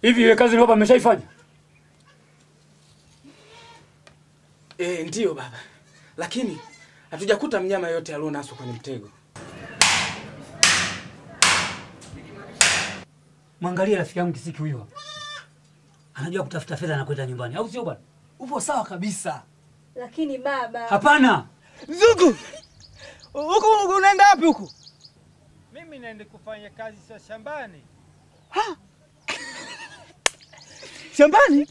Hivi ile kazi baba ameshaifanya? Eh, ndiyo baba, lakini hatujakuta mnyama yote alionaswa kwenye mtego. Mwangalie rafiki yangu Kisiki huyo hapa. Anajua kutafuta fedha na kwenda nyumbani, au sio bwana? Upo sawa kabisa. Lakini baba, Hapana. Mzungu, huku unaenda wapi huku? Mimi naenda kufanya kazi za shambani. Shambani?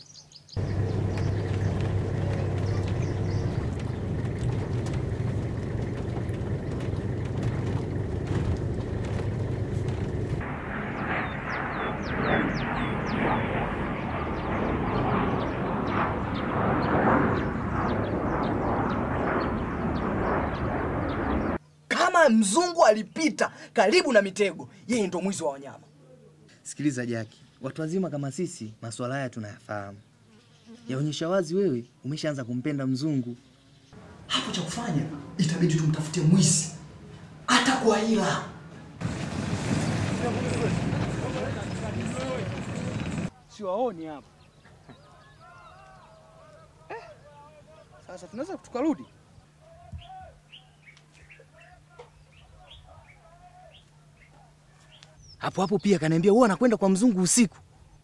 Kama mzungu alipita karibu na mitego, yeye ndo mwizi wa wanyama. Sikiliza Jaki, watu wazima kama sisi masuala haya tunayafahamu. Yaonyesha wazi wewe umeshaanza kumpenda mzungu. Hapo cha kufanya itabidi tumtafutie mwizi, hata kwa hila. Siwaoni hapa eh. Sasa tunaweza tukarudi Hapo hapo pia kaniambia huwa anakwenda kwa mzungu usiku.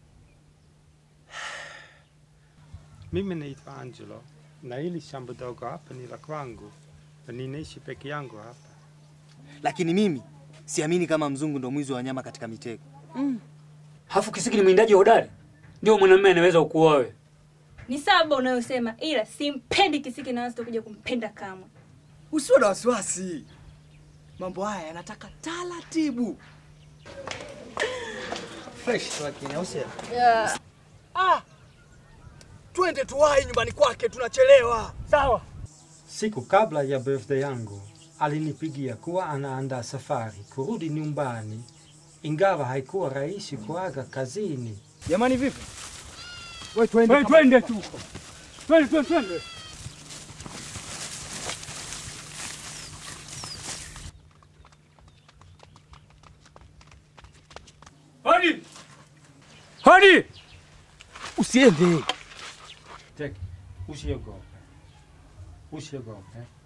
Mimi naitwa Angelo na hili shamba dogo hapa ni la kwangu na ninaishi peke yangu hapa. Lakini mimi siamini kama mzungu ndo mwizi wa wanyama katika mitego. Hafu Kisiki ni mwindaji hodari. Ndio mwanamume anaweza kukuoa wewe. ni sawa unayosema, ila simpendi Kisiki na wala sitakuja kumpenda kamwe. Usiwe na wasiwasi, mambo haya yanataka taratibu. Fresh tu lakini, au sio? Ah, twende tuwahi nyumbani kwake, tunachelewa. Sawa. Siku kabla ya birthday yangu alinipigia kuwa anaandaa safari kurudi nyumbani, ingawa haikuwa rahisi kuaga kazini. Jamani, vipi? Wewe twende. Twende twende tu. Twende twende twende. Hadi! Hadi! Usiende. Tek, usiogope, usiogope.